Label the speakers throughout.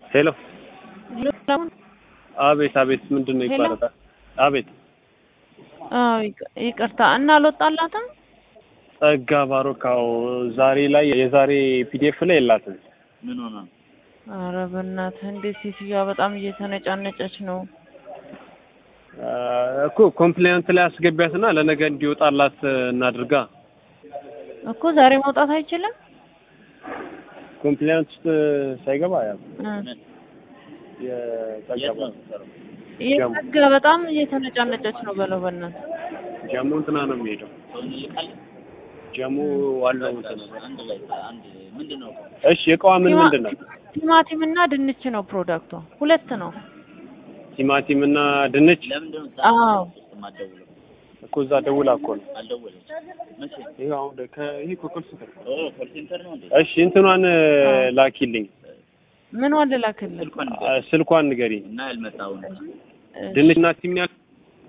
Speaker 1: ሄሎ
Speaker 2: ሉላውን
Speaker 1: አቤት አቤት ምንድን ነው
Speaker 2: ሄሎ?
Speaker 1: ይባላል አቤት
Speaker 2: አዎ ይቅ- ይቅርታ እና አልወጣላትም
Speaker 1: ጸጋ ባሮካው ዛሬ ላይ የዛሬ ፒዲኤፍ ላይ የላትም
Speaker 3: ምን ሆነ?
Speaker 2: ኧረ በእናትህ እንዴት ሴትዮዋ በጣም እየተነጫነጨች ነው
Speaker 1: አ፣ እኮ ኮምፕሌንት ላይ አስገቢያትና ለነገ እንዲወጣላት እናድርጋ
Speaker 2: እኮ ዛሬ መውጣት አይችልም
Speaker 1: ኮምፕሌንት ውስጥ ሳይገባ ያ
Speaker 2: እ።
Speaker 1: የጸጋ
Speaker 3: የት ነው
Speaker 1: ባሮ-
Speaker 3: የምትሰራው?
Speaker 2: የጸጋ በጣም እየተነጫነጨች ነው በለው በእናትህ
Speaker 1: ጀሙ እንትና ነው የሚሄደው
Speaker 3: ሰው እንልካለን?
Speaker 1: ጀሙ ዋለው እንትን ነው
Speaker 3: አንድ ላይ አንድ ምንድን ነው?
Speaker 1: እሺ እቃዋ ምን
Speaker 2: ቲማ-
Speaker 1: ምንድን ነው
Speaker 2: ቲማቲም እና ድንች ነው ፕሮዳክቷ ሁለት ነው
Speaker 1: ቲማቲም እና ድንች
Speaker 3: ለምንድን ነው
Speaker 2: አዎ።
Speaker 3: የማትደውለው?
Speaker 1: እኮ እዛ ደውላ እኮ ነው
Speaker 3: አልደወለችም። መቼ?
Speaker 1: ይሄ አሁን ደ- ከ- ይሄ እኮ ኮል ሴንተር ነው።
Speaker 3: ኦ ኮል ሴንተር ነው እንዴ?
Speaker 1: እሺ እንትኗን ላኪልኝ
Speaker 2: ምን ወንድ ላክልህ
Speaker 3: ስልኳን
Speaker 1: አ፣
Speaker 3: ንገረኝ
Speaker 1: ስልኳን ንገሪኝ
Speaker 3: እና ያልመጣውን
Speaker 1: ድንች እና ቲማቲም ያል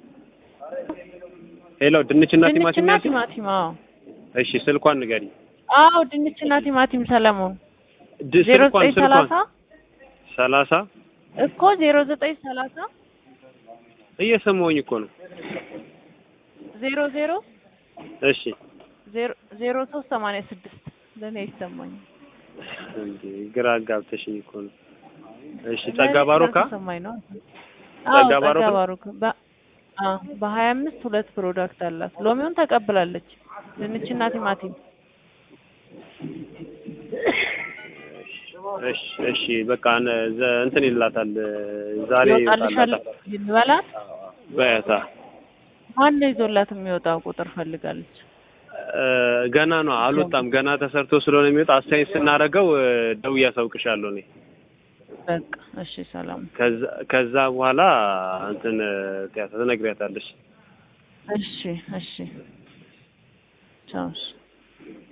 Speaker 1: ሄሎ ድንች እና ቲማቲም
Speaker 2: ድንችና
Speaker 1: ያል
Speaker 2: ቲማቲም አዎ
Speaker 1: እሺ ስልኳን ንገሪኝ
Speaker 2: አዎ ድንችና ቲማቲም ሰለሞን
Speaker 1: ድ-
Speaker 2: ዜሮ
Speaker 1: ስልኳን
Speaker 2: ዘጠኝ ሰላሳ
Speaker 1: ስልኳን ሰላሳ
Speaker 2: እኮ ዜሮ ዘጠኝ ሰላሳ
Speaker 1: እየሰማሁኝ እኮ ነው
Speaker 2: ዜሮ ዜሮ
Speaker 1: እሺ
Speaker 2: ዜሮ ዜሮ ሶስት ሰማንያ ስድስት ለእኔ ይሰማኛል
Speaker 1: እንዴ ግራ አጋብተሽኝ እኮ ነው እሺ ጸጋ ባሮካ
Speaker 2: ሰማኝ ነው
Speaker 1: ጸጋ
Speaker 2: አዎ ጸጋ
Speaker 1: ባሮካ?
Speaker 2: ባሮካ በ- አዎ በሀያ አምስት ሁለት ፕሮዳክት አላት ሎሚውን ተቀብላለች ድንችና ቲማቲም
Speaker 1: እሺ እሺ በቃ ነ- ዘ- እንትን ይላታል ዛሬ
Speaker 2: ይወጣልሻል
Speaker 1: ይወጣላታል
Speaker 2: ይበላል
Speaker 1: በያታ
Speaker 2: ማን ነው ይዞላት የሚወጣው ቁጥር ፈልጋለች
Speaker 1: እ፣ ገና ነው አልወጣም ገና ተሰርቶ ስለሆነ የሚወጣ አስተያየት ስናደርገው እ፣ ደውዬ አሳውቅሻለሁ እኔ
Speaker 2: በቃ እሺ ሰላም
Speaker 1: ከዛ ከዛ በኋላ እንትን ትያታ ትነግሪያታለሽ
Speaker 2: እሺ እሺ ቻው እሺ